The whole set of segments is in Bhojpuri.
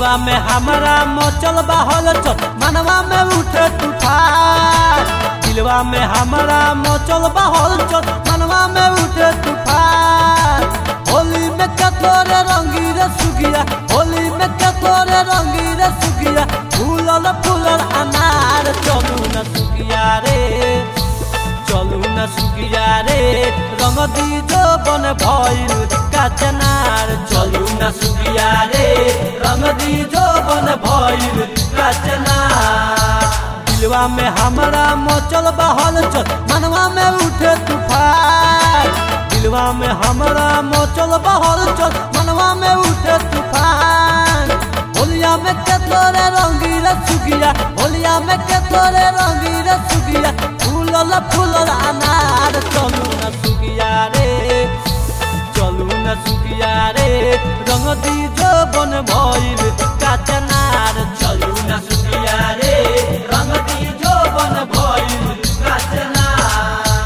दिलवा में हमारा मचल बहल चल मनवा में उठे तूफान दिलवा में हमारा मचल बहल चल मनवा में उठे तूफान होली में कतोरे रंगी रे सुगिया होली में कतोरे रंगी रे सुगिया फूलल फूलल अनार चलू न सुगिया रे चलू न सुगिया रे रंग दीजो बन भइल काचनार चलू न सुगिया रे रंग दीजो बन भइल काचनार दिलवा में हमारा मचल बहल चल मनवा में उठे तूफान दिलवा में हमारा मचल बहल चल मनवा में उठे तूफान होलिया में केतोरे रंगीला सुगिया होलिया में केतोरे रंगीला सुगिया फूलल फूलल अनार चलू न सुगिया रे चलू न सुगिया रे रंग दीजो बन भइल काचनार चलू न सुगिया रे रंग दीजो बन भइल काचनार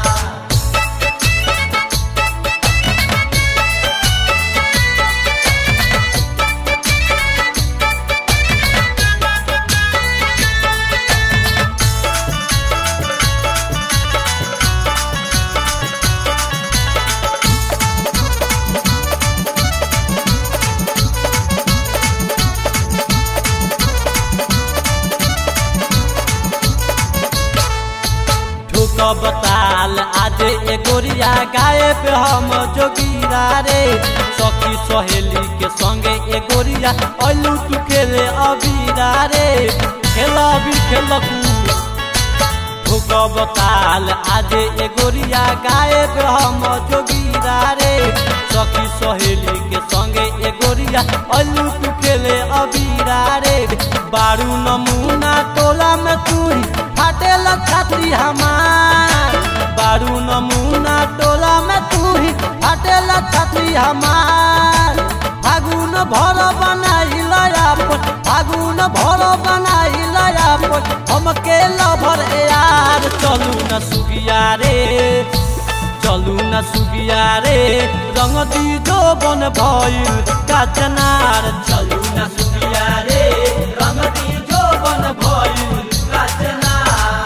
ठोक बताल आज एगोरिया गाए पे हम जोगिरा रे सखी सहेली के संगे एगोरिया अलू तू खेले अबीरा रे खेल अबीर खेलकू ठोक बताल आज एगोरिया गाए पे हम जोगिरा रे सखी सहेली के संगे एगोरिया अलू तू खेले अबीरा रे बारू नमूना टोला में तू फाटेल छात्री हमार बारू नमूना टोला में तू ही फाटेल छात्री हमार फागुन भर बनाइल अपन फागुन भर बनाइल अपन हमके लभर यार चलू न सुगिया रे चलू न सुगिया रे रंग दीजो बन भइल काचनार चलू न सुगिया रे रंग दीजो बन भइल काचनार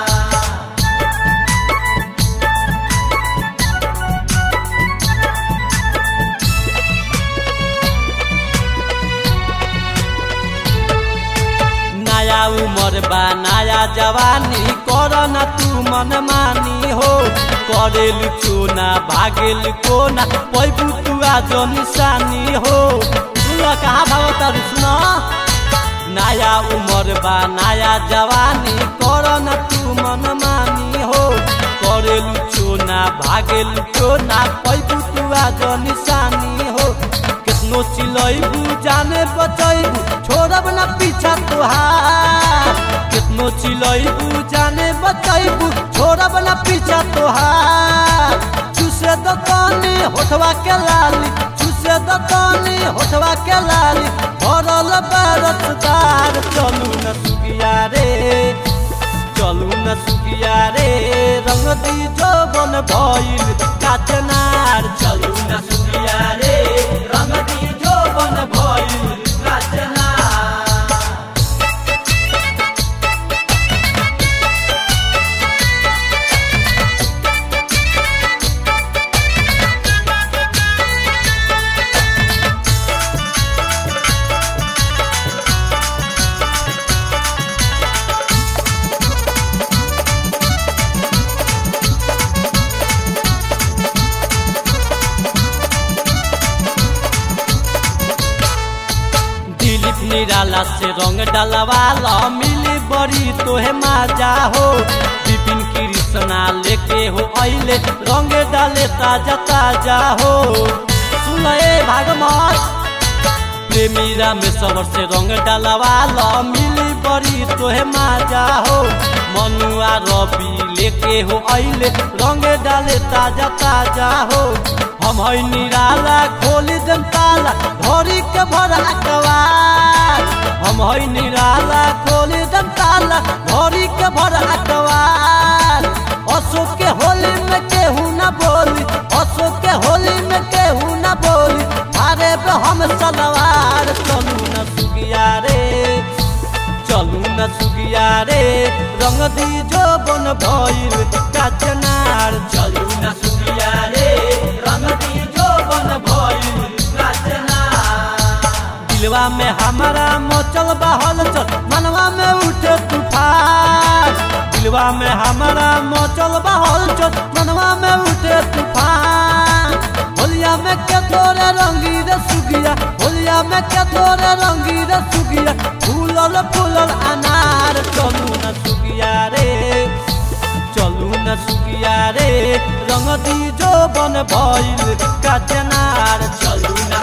नया उमर बा नया जवानी कर न तू मन मानी हो करेल चोना भागेल कोना पैबू तू आज निशानी हो सुन कहाँ भागत सुन नया उमर बा नया जवानी कर न तू मन मानी हो करेल चोना भागेल चोना पैबू तू आज निशानी हो कितनो चिलैबू जाने बचैबू छोड़ब न पीछा तोहार कितनो चिलैबू जाने बचैबू छोड़ब न पीछा तोहार चूसे दतनी होठवा के लाली चूसे दतनी होठवा के लाली भरल बरसदार चलू न सुगिया रे चलू न सुगिया रे रंग दीजो बन भइल काचनार चलू न सुगिया रे रंग दीजो बन भइल काचनार दिलीप निराला से रंग डलवाला मिली बड़ी तोहे माजा हो विपिन कृष्णा लेके हो अइले रंग डाले ताजा ताजा हो सुन ए भागमत प्रेमीरा में सबर से रंग डलवाला मिली बड़ी तोहे माजा हो मनुआ रवि लेके हो अइले रंग डाले ताजा ताजा हो हम है निराला खोली दम ताला भरी के भरा अकवार हम है निराला खोली दम ताला भरी के भरा अकवार अशोक के होली में केहू न बोली अशोक के होली में केहू न बोली अरे बे हम सलवार चलू न सुगिया रे न सुगिया रे रंग दी जो बन भइल काचनार चलू न सुगिया रे रंग दी जो बन भइल काचनार दिलवा में हमारा मोचल बहल चल मनवा में उठे तूफान दिलवा में हमारा मोचल बहल चल मनवा में उठे तूफान होलिया में के तोरे रंगी रे सुगिया होलिया में के तोरे रंगी रे सुगिया फूलल फूलल अनार चलू न सुगिया रे चलू न सुगिया रे रंग दी जो बन भइल काचनार चलू न